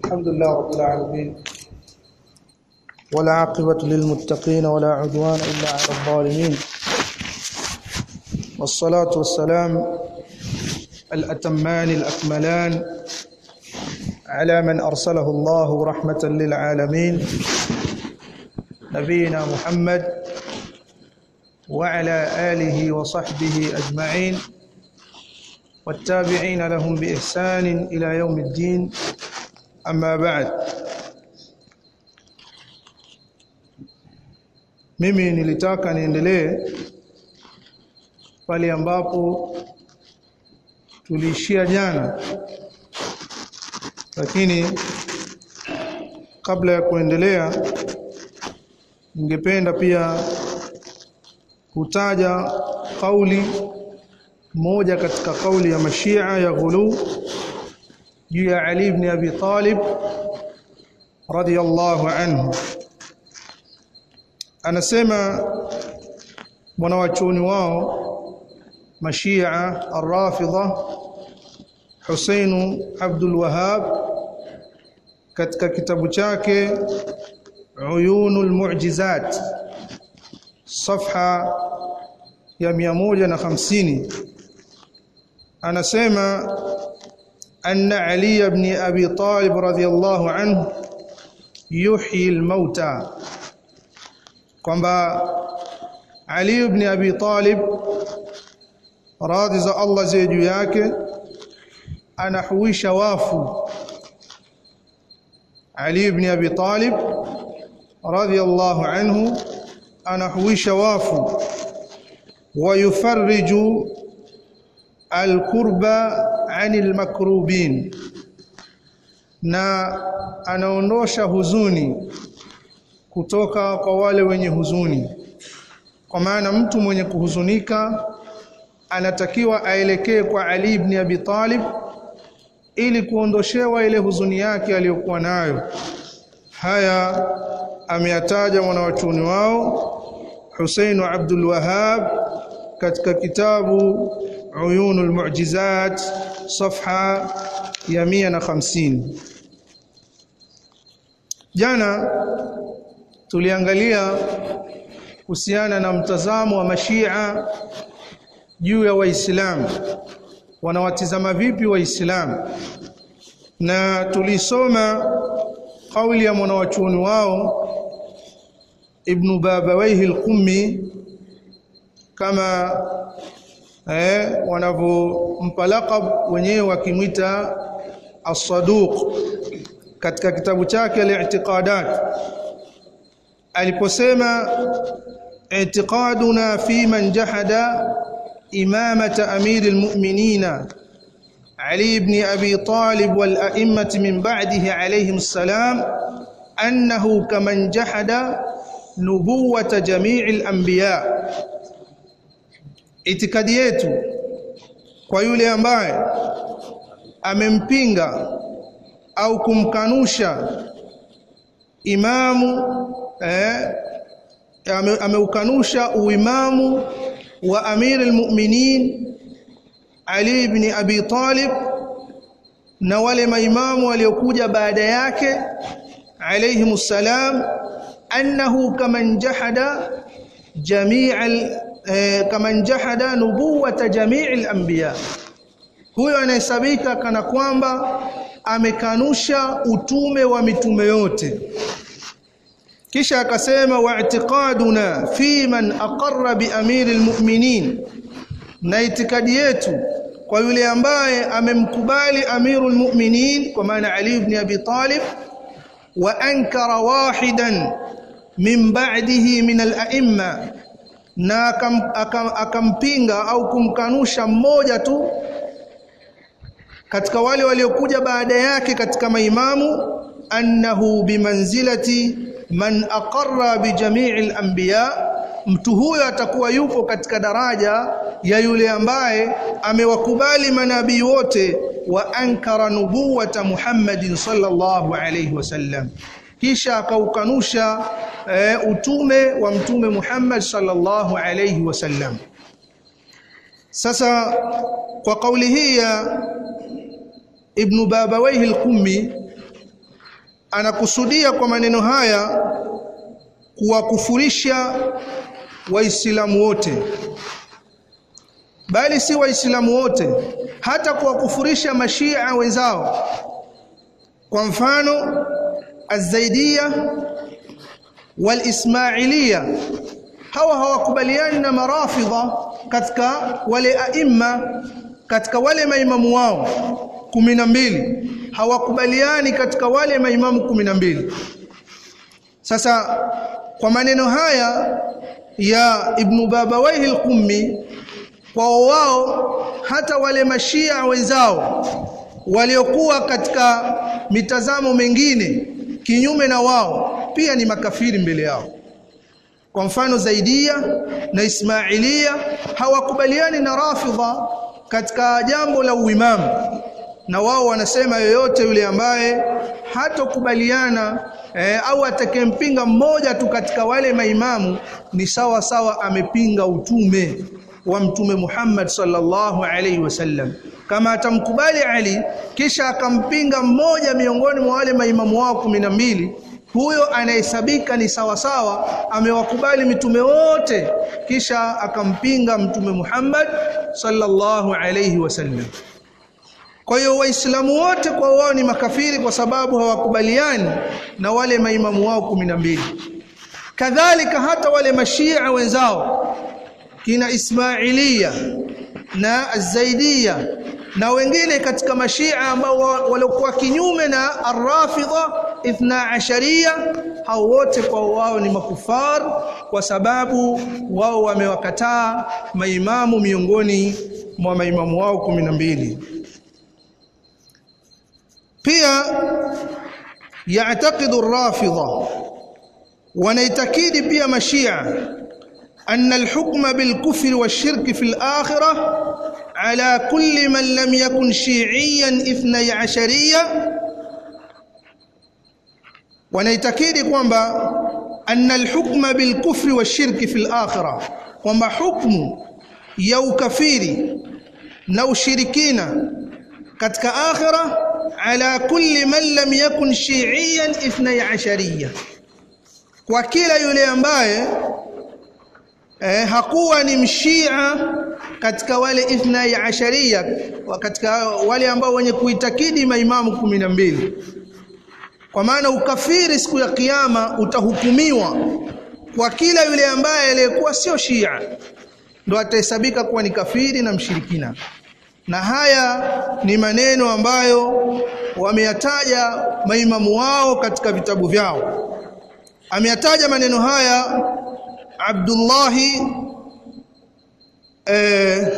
الحمد لله رب العالمين ولا عاقبة للمتقين ولا عدوان إلا على الظالمين والصلاة والسلام الأتمان الأكملان على من أرسله الله رحمة للعالمين نبينا محمد وعلى آله وصحبه أجمعين والتابعين لهم بإحسان إلى يوم الدين أما بعد mimi nilitaka niendelee pale ambapo tuliishia jana lakini kabla ya kuendelea ningependa pia kutaja kauli moja katika kauli ya mashia ya ghulu juu ya Ali ibn Abi Talib radiyallahu anhu anasema mwanawachuoni wao mashia arrafidha Husain Abdul Wahhab katika kitabu chake Uyunul Mu'jizat safha ya 150 anasema anna Ali ibn Abi Talib radhiyallahu anhu yuhyi al-mauta kwamba Ali ibn Abi Talib radhi za Allah ziwe juu yake anahuisha wafu Ali ibn Abi Talib radhiyallahu anhu anahuisha wafu wayufarriju alkurba anil makrubin na anaondosha huzuni kutoka kwa wale wenye huzuni kwa maana mtu mwenye kuhuzunika anatakiwa aelekee kwa Ali ibn Abi Talib ili kuondoshewa ile huzuni yake aliyokuwa nayo haya ameyataja mwanawachuoni wao Husain Abdul Wahhab katika kitabu Uyunul Mu'jizat safha ya 150 jana tuliangalia kuhusiana na mtazamo wa mashia juu ya waislamu wanawatizama vipi waislamu na tulisoma kauli ya mwanawachuoni wao ibn babawaihi al-qummi kama eh wanavyompa laqab wenyewe wakimwita as-saduq katika kitabu chake al-i'tiqadat aliposema i'tiqaduna fi man jahada imamata amir al-mu'minina Ali ibn Abi Talib wal a'immati min ba'dihi alayhim assalam annahu kaman jahada nubuwata jami'il anbiya itikadi yetu kwa yule ambaye amempinga au kumkanusha imamu eh, ame, ameukanusha uimamu wa amir almu'minin Ali ibn Abi Talib na wale maimamu waliokuja baada yake alayhimus salam annahu kaman jahada jami'al eh, kaman jahada nubuwata jami'il anbiya huyo anahesabika kana kwamba amekanusha utume wa mitume yote kisha akasema wa'tiqaduna fi man aqarra bi amiril mu'minin na itikadi yetu kwa yule ambaye amemkubali amirul mu'minin kwa maana Ali ibn Abi Talib wa ankara wahidan min ba'dihi min al-a'imma na akam, akam, akampinga au kumkanusha mmoja tu katika wale waliokuja baada yake katika maimamu annahu bimanzilati man aqarra bi jami'il anbiya mtu huyo atakuwa yupo katika daraja ya yule ambaye amewakubali manabii wote wa ankara nubuwata Muhammadin sallallahu alayhi wasallam kisha akaukanusha e, utume wa mtume Muhammad sallallahu alayhi wasallam sasa kwa kauli hii ya Ibn Babawayh al-Qummi anakusudia kwa maneno haya kuwakufurisha waislamu wote bali si waislamu wote hata kuwakufurisha mashia wenzao kwa mfano az-zaidiyya wal-ismailia hawa hawakubaliani na marafidha katika wale aima katika wale maimamu wao kumi na mbili hawakubaliani katika wale maimamu kumi na mbili sasa kwa maneno haya ya Ibn Babawayh al-Qummi kwa wao hata wale mashia wenzao waliokuwa katika mitazamo mengine kinyume na wao pia ni makafiri mbele yao kwa mfano Zaidia na Ismailia hawakubaliani na Rafidha katika jambo la uimamu na wao wanasema yoyote yule ambaye hatokubaliana eh, au atakempinga mmoja tu katika wale maimamu ni sawa sawa amepinga utume wa mtume Muhammad sallallahu alaihi wasallam kama atamkubali Ali kisha akampinga mmoja miongoni mwa wale maimamu wao kumi na mbili huyo anahesabika ni sawa sawa amewakubali mitume wote kisha akampinga mtume Muhammad sallallahu alayhi wasallam kwa hiyo waislamu wote kwa wao ni makafiri kwa sababu hawakubaliani na wale maimamu wao kumi na mbili kadhalika hata wale mashia wenzao kina Ismailia na Azaidia na wengine katika mashia ambao waliokuwa kinyume na Ar-Rafidha ithna asharia hao wote kwa wao ni makufar kwa sababu wao wamewakataa maimamu miongoni mwa maimamu wao kumi na mbili pia yaعتقد الرافضه wanaitakidi pia mashia أن الحكم بالكفر والشرك في الآخرة على كل من لم يكن شيعيا اثني عشريا wanaitakidi kwamba anna alhukma bilkufri washirki fil akhirah kwamba hukmu ya ukafiri na ushirikina katika akhira ala kulli man lam yakun shi'iyan ithnay ashariya kwa kila yule ambaye eh, hakuwa ni mshia katika wale ithnay ashariya katika wale ambao wenye kuitakidi maimamu kumi na mbili kwa maana ukafiri siku ya kiyama utahukumiwa kwa kila yule ambaye aliyekuwa sio Shia ndo atahesabika kuwa ni kafiri na mshirikina na haya ni maneno ambayo wameyataja maimamu wao katika vitabu vyao ameyataja maneno haya Abdullahi eh,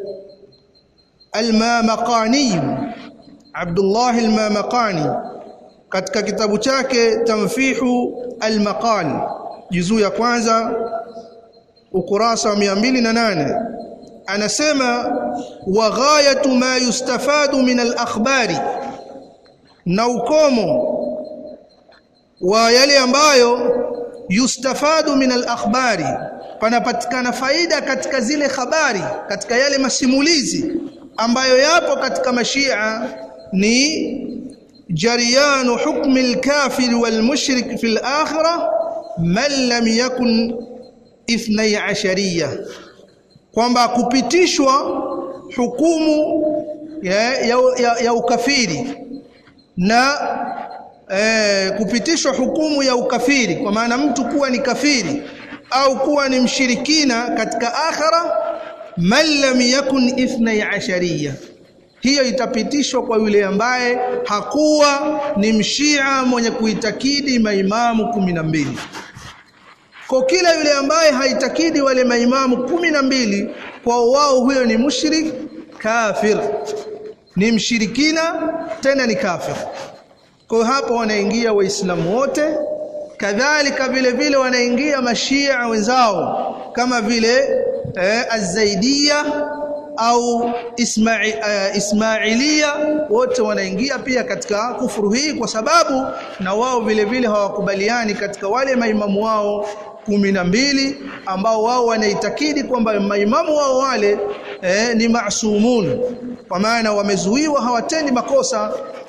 al-Mamaqani Abdullah al-Mamaqani katika kitabu chake Tanfihu al-Maqal juzuu ya kwanza ukurasa wa 208 anasema wa ghayatu ma yustafadu min al-akhbari na ukomo wa yale ambayo yustafadu min al-akhbari panapatikana faida katika zile habari katika yale masimulizi ambayo yapo katika mashia ni جريان حكم الكافر والمشرك في الآخرة من لم يكن اثني عشرية kwamba kupitishwa hukumu ya, ya, ya, ya ukafiri na eh, kupitishwa hukumu ya ukafiri kwa maana mtu kuwa ni kafiri au kuwa ni mshirikina katika akhira man lam yakun ithnai ashariya hiyo itapitishwa kwa yule ambaye hakuwa ni mshia mwenye kuitakidi maimamu kumi na mbili kwa kila yule ambaye haitakidi wale maimamu kumi na mbili kwa wao huyo ni mushrik kafir ni mshirikina tena ni kafir kwa hapo wanaingia waislamu wote kadhalika vile vile wanaingia mashia wenzao kama vile eh, az-zaidiyya au isma'i, uh, ismailia wote wanaingia pia katika kufuru hii kwa sababu na wao vile vile hawakubaliani katika wale maimamu wao kumi na mbili ambao wao wanaitakidi kwamba maimamu wao wale eh, ni masumun kwa maana wamezuiwa hawatendi makosa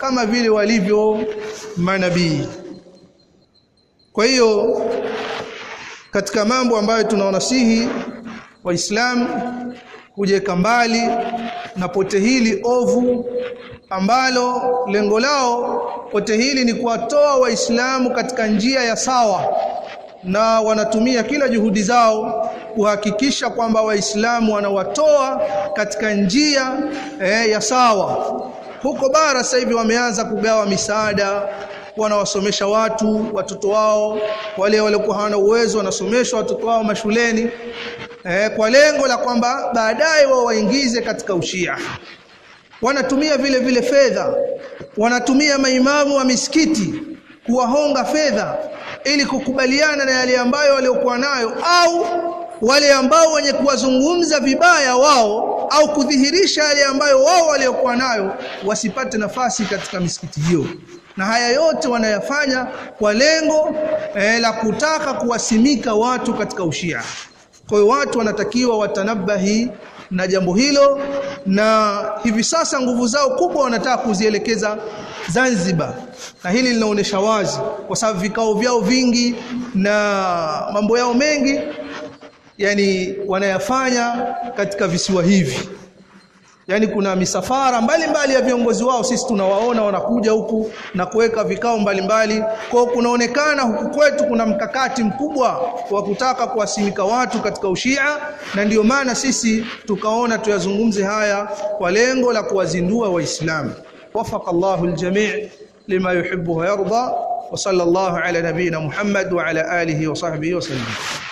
kama vile walivyo manabii kwa hiyo katika mambo ambayo tunawanasihi waislamu kujeka mbali na pote hili ovu ambalo lengo lao pote hili ni kuwatoa waislamu katika njia ya sawa na wanatumia kila juhudi zao kuhakikisha kwamba waislamu wanawatoa katika njia eh, ya sawa huko bara sasa hivi wameanza kugawa misaada wanawasomesha watu watoto wao wale waliokuwa hawana uwezo wanasomeshwa watoto wao mashuleni eh, kwa lengo la kwamba baadaye wao waingize katika ushia wanatumia vile vile fedha wanatumia maimamu wa misikiti kuwahonga fedha ili kukubaliana na yale ambayo waliokuwa nayo au wale ambao wenye kuwazungumza vibaya wao au kudhihirisha yale ambayo wao waliokuwa nayo wasipate nafasi katika misikiti hiyo na haya yote wanayafanya kwa lengo eh, la kutaka kuwasimika watu katika ushia kwa hiyo watu wanatakiwa watanabahi na jambo hilo na hivi sasa nguvu zao kubwa wanataka kuzielekeza Zanzibar na hili linaonesha wazi kwa sababu vikao vyao vingi na mambo yao mengi yani wanayafanya katika visiwa hivi yani kuna misafara mbalimbali mbali ya viongozi wao sisi tunawaona wanakuja huku na kuweka vikao mbalimbali kwa kunaonekana huku kwetu kuna mkakati mkubwa wa kutaka kuwasimika watu katika ushia na ndiyo maana sisi tukaona tuyazungumze haya kwa lengo la kuwazindua waislamu wafaka Allahu aljami' lima yuhibbu wa yarda wa sallallahu ala nabina Muhammad wa ala alihi wa sahbihi wa sallam